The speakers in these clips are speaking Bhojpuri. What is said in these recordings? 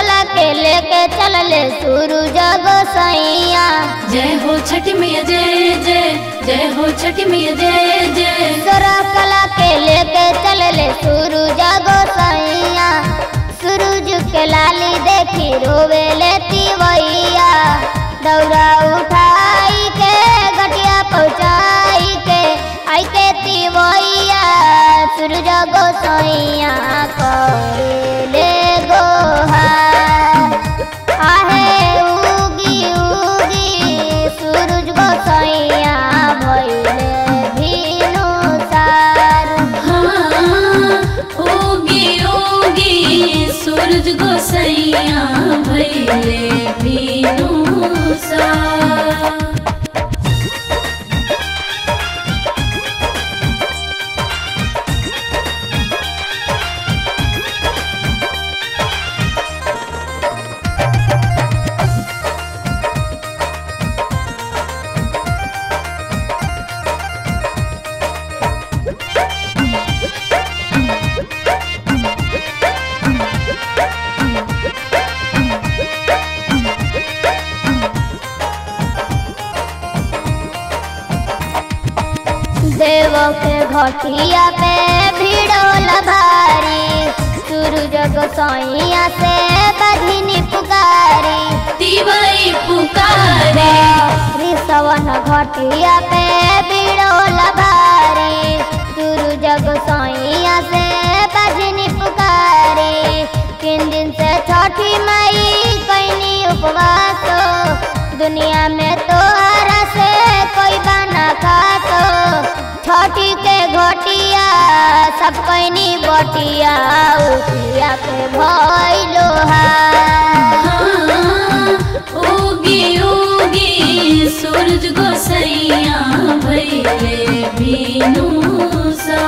कला के लेके चलले सूरज गोसैया जय हो छठ मैया जय जय जय हो छठ मैया जय जय सोरा कला के लेके चलले सूरज गोसैया सूरज के लाली देखी रोवे लेती वैया दौरा उठाई के गटिया पहुँचाई के आई के तिवैया सूरज गोसैया करे गोहार आहे उगी उगी सूरज गोसैया भइले भिनु सार हाँ ओगी ओगी सूरज गोसैया भैले बीनू सा देव के घटिया पे भिड़ोल भारी सूरज गोसैया से बधिनी पुकारी तिवई पुकारे ऋषवन घटिया पे बिड़ोल भारी सूरज गोसैया से बजनी पुकारी तीन दिन से छठी मई कैनी उपवास दुनिया में तोहरा से कोई बना खातो छठी के घटिया सब कैनी बटिया उठिया के भइलो हा हाँ ओगी ओगी सूरज गोसैया भैले बीनू सा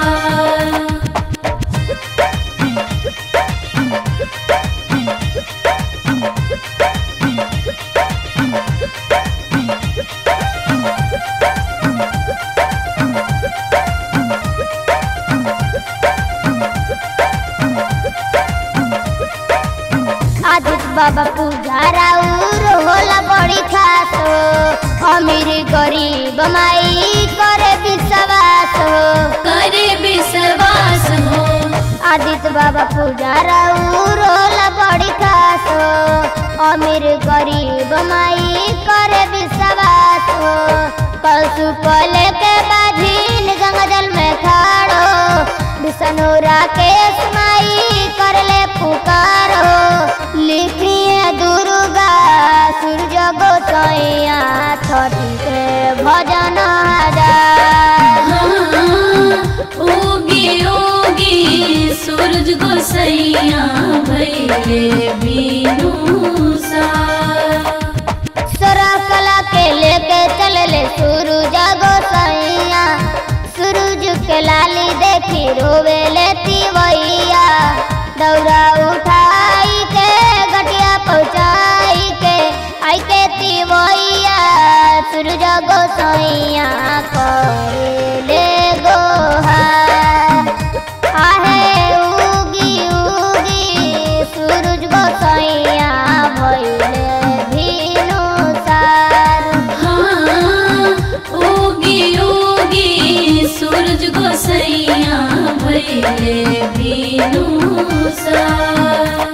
आदित बाबा पुजारा उर होला बड़ी खास हो अमीर गरीब माई करे विश्वास हो करे विश्वास हो आदित बाबा पुजारा उर होला बड़ी खास हो अमीर गरीब माई करे विश्वास हो कल सुपल के बाझीन गंगा जल में खाड़ो विष्णु राकेश माई कर ले पुकारो लिखिए दुर्गा सूर्य गोसैया छठी के भजन हजार हाँ, ओगी ओगी सूरज गोसैया भैले बीनू सा सोरा कला के लेके चलले सूरज गोसैया सूरज के लाली देखी रोवे लेती वैया दौरा उठाई के गटिया पहुँचाई के आई के तिवैया सूरज गोसैया करे गोहार आहे उगी उगी सूरज गोसैया भइले भिनु सार हाँ, ओगी ओगी सूरज गोसैया भैले बीनू सा